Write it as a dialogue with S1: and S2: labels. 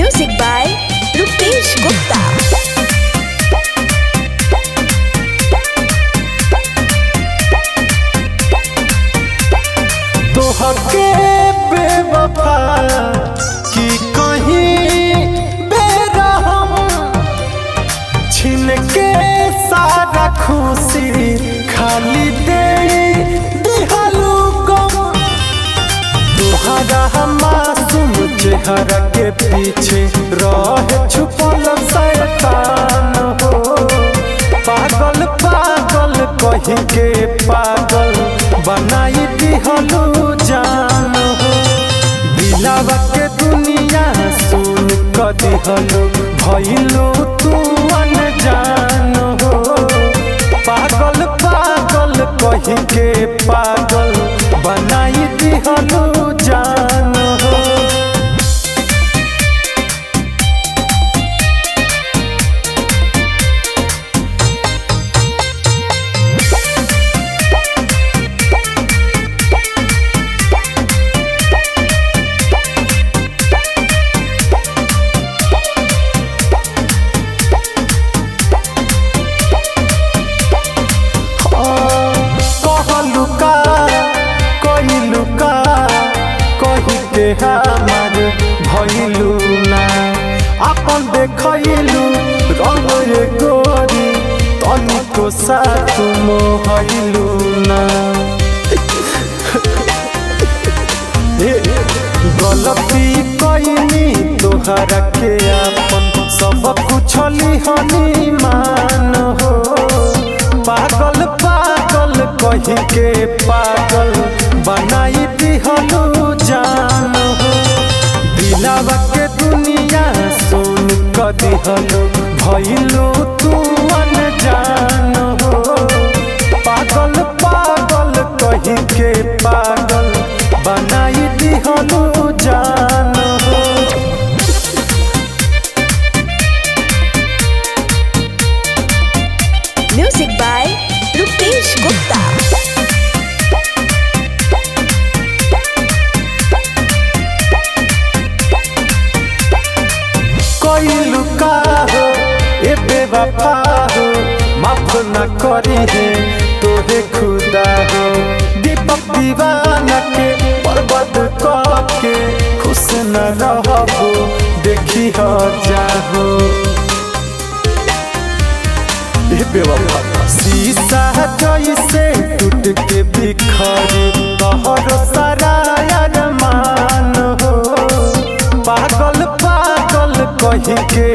S1: Music by Rupesh Gupta.
S2: तोहके बेवफा की कहीं बेरहम छिन के सारा खुशी खाली दे दिहलू गम तुहरा मासूम चेहरा के पीछे रह छुपल शैतान हो पागल पागल कही के पागल बनाई दिहलू जान हो दिलावा के दुनिया सुन क दिहलू भइलू तू अनजान हो पागल पागल कही के पागल बनाई दिहलू जान हो कहलू का कहलू का कही के हमार भइलू ना अपन देखलू रंग रे गोरी तनिको साथ मोहलू ना ए, गलती कईनी तोहरा के अपन सब कुछ लिहनी मान हो पागल पागल कही के पागल बनाई दिहलू जान हो दिलावा के दुनिया सुन क दिहलू भइलू तू अनजान हो पागल पागल कही के पागल बनाई दिहलू जान हो
S1: Music by Rupesh Gupta.
S2: कोइलू का हो ए बेवफा हो माफ न करी है तोहे खुदा हो दीपक दीवाना के बर्बाद के खुश न रहबो देखी हो जाहो ए बेवफा शीशा जैसे टूट के बिखरे तोहरो सारा अरमान हो पागल पागल कही के